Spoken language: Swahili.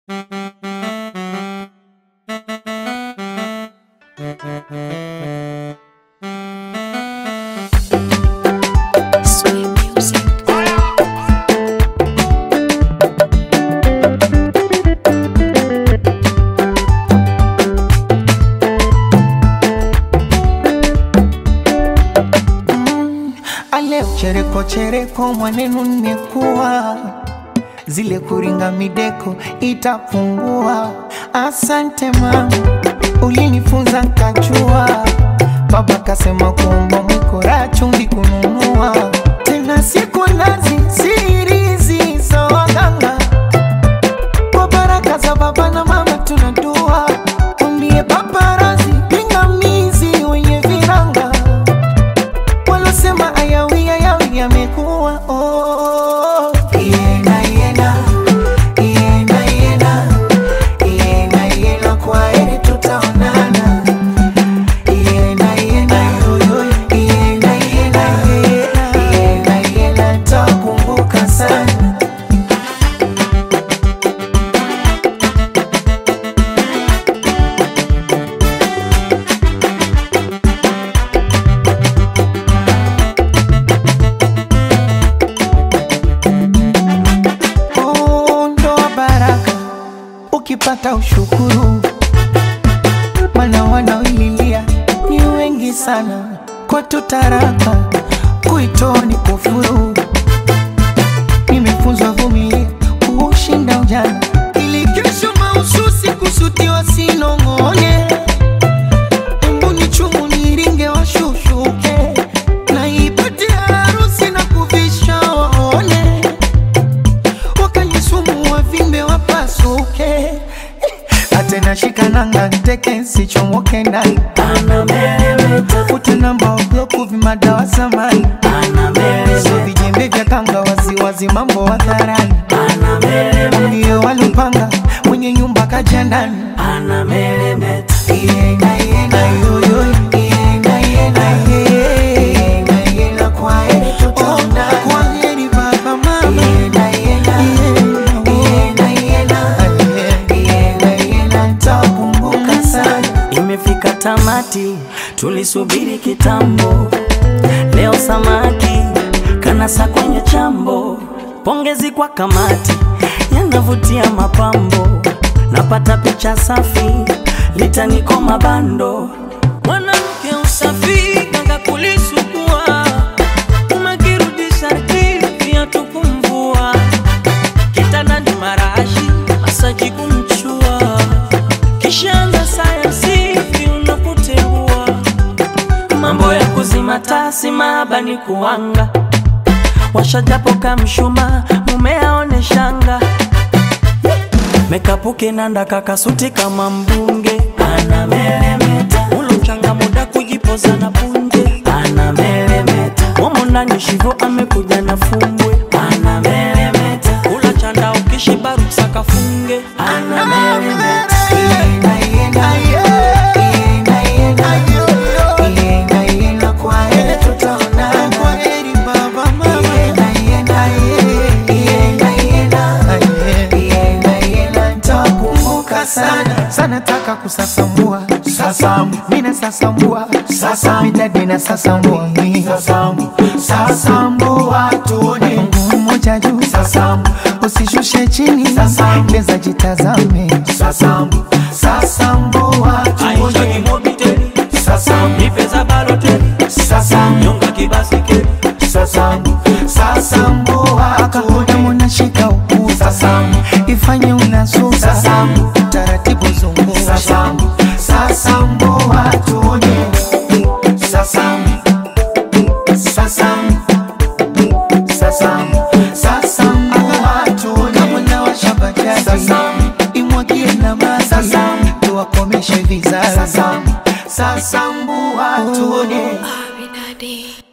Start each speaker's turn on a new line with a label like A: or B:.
A: Sweet music.
B: Ale chereko chereko mwanenu nimekuwa zile kuringa mideko itapungua. Asante mama, ulinifunza nkachua. Baba kasema kuomba mwikora chumvi kununua tena siku nazi sirizi za waganga kwa baraka za baba na mama tunadua umbie paparazi pingamizi wenye viranga walosema ayawi ayawi yamekuwa oh. Iena, iena, iena, iena, iena, iena, kwa heri tutaonana. Iena, iena, yo, yo, iena, iena, iena, iena, iena, nitakumbuka sana. Oh, ndoa baraka ukipata ushukuru, mana wanaoililia ni wengi sana. Kwetu taraka kuitoa ni kufuru. Nimefunzwa vumilia kuushinda ujana, ili kesho mahususi kusutiwa sinong'one. Embu ni chumu niringe washushuke, na ipate harusi na kuvisha waone wakanisumu wavimbe wapasuke atena shikananga nteke sichomoke ndani ute namba wabloku vimadawa samani so vijembe vya kanga waziwazi mambo hadharani ndio walipanga mwenye nyumba kaja ndani Iena, iena, yo, yo, iena, iena, ye. Iena, iena, kwa heri tutaonana. Kwa heri baba, mama. Iena, iena, iena, iena, iena, iena, nitakumbuka sana.
C: Imefika tamati, tulisubiri kitambo. Leo samaki kanasa kwenye chambo. Pongezi kwa kamati, yanavutia mapambo. Napata picha safi, litaniko mabando. Mwanamke usafi kanga kulisugua, umekirudisha viatu kumvua, kitandani marashi masaji kumchua Kishanga sayansi unapoteua mambo ya kuzima tasi mahaba ni kuanga washajapo kamshuma mume aone shanga mekapuke nanda kakasuti kama mbunge anameremeta ulo mchanga muda kujipoza na punje anameremeta momo ndani shivo amekuja na fumbwe anameremeta ula chanda ukishiba ruksa kafunge anameremeta
B: Iena, iena, iena, iena, iena, iena, kwa heri tutaonana. Iena, iena, iena, iena, iena, iena, nitakumbuka sana sana taka kusasambua sasambu mina sasambua sasambu midadi na sasambua sasambu sasambua tuone mguu mmoja juu sasambu usishushe chini sasambu leza jitazame sasambu sasambua tuone sasambu
C: Nipeza baloteli
B: sasambu
C: nyonga kibasikeli
B: sasambu sasambua akaona munashika ukuu sasambu ifanye unasu sasambu taratibu zungu sasambu sasambua tuone sasambu sasambu sasambu sasambua tuone kama na washabajaji sasambu imwagie na maji sasambu tuwakomeshe vizazi sasambu sasambua tuone
A: Abinadi.